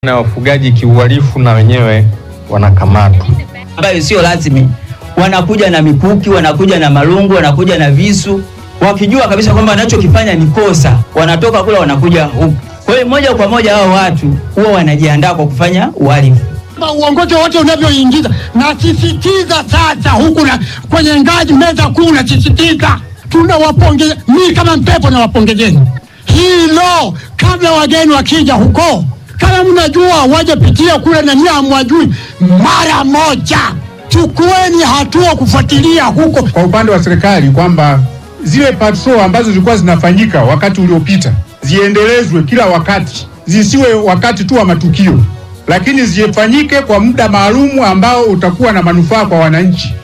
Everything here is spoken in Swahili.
na wafugaji kiuhalifu na wenyewe wanakamatwa. ambayo sio rasmi, wanakuja na mikuki, wanakuja na marungu, wanakuja na visu, wakijua kabisa kwamba wanachokifanya ni kosa, wanatoka kule wanakuja huku. Kwa hiyo moja kwa moja hao watu huwa wanajiandaa kwa kufanya uhalifu. Kwamba uongozi wote unavyoingiza, nasisitiza sasa huku na kwenye ngazi meza kuu, nasisitiza tunawapongeza. Mimi kama Mpepo nawapongezeni hilo, kabla wageni wakija huko, kama mnajua waje pitia kule na nyie hamwajui, mara moja chukueni hatua kufuatilia huko. kwa upande wa serikali kwamba zile patrol ambazo zilikuwa zinafanyika wakati uliopita ziendelezwe kila wakati, zisiwe wakati tu wa matukio, lakini zifanyike kwa muda maalumu ambao utakuwa na manufaa kwa wananchi.